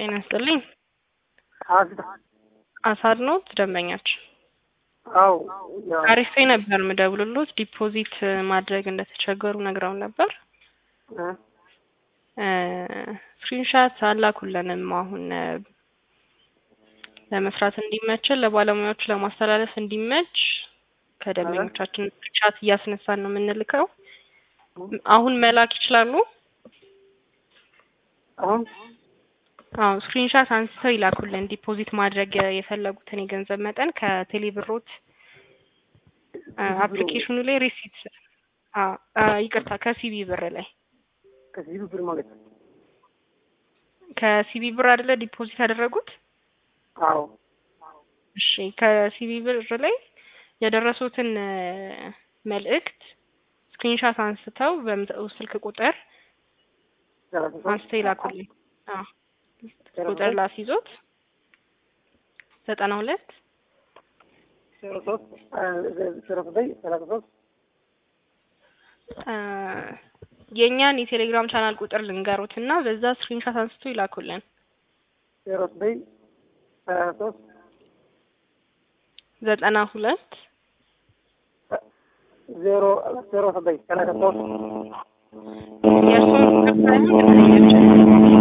ጤና ይስጥልኝ። አስዳ አሳድ ኖት ደንበኛችን አው ያው አሪፌ ነበር ምደውልሎት ዲፖዚት ማድረግ እንደተቸገሩ ነግረውን ነበር። እ ስክሪንሻት አላኩልንም። አሁን እ ለመስራት እንዲመችን ለባለሙያዎቹ ለማስተላለፍ እንዲመች ከደንበኞቻችን ቻት እያስነሳን ነው የምንልከው። አሁን መላክ ይችላሉ። አሁን አዎ ስክሪንሻት አንስተው ይላኩልን ዲፖዚት ማድረግ የፈለጉትን የገንዘብ መጠን ከቴሌ ብሮት አፕሊኬሽኑ ላይ ሪሲት ይቅርታ ከሲቢ ብር ላይ ከዚህ ብር ማለት ነው። ከሲቢ ብር አይደለ ዲፖዚት ያደረጉት? አዎ እሺ ከሲቢ ብር ላይ የደረሱትን መልእክት ስክሪንሻት አንስተው በምሰጠው ስልክ ቁጥር ሰላሳ ሶስት አንስተው ይላኩልኝ። አዎ ቁጥር ላስይዞት ዘጠና ሁለት ዜሮ ሶስት ዜሮ ዘጠኝ ሰላሳ ሶስት የእኛን የቴሌግራም ቻናል ቁጥር ልንገሩት እና በዛ ስክሪንሻት አንስቶ ይላኩልን። ዜሮ ዘጠኝ ሰላሳ ሶስት ዘጠና ሁለት ዜሮ ዜሮ ዘጠኝ ሰላሳ ሶስት የእርስዎን ቁጥር ሳይሆን ደንበኛችን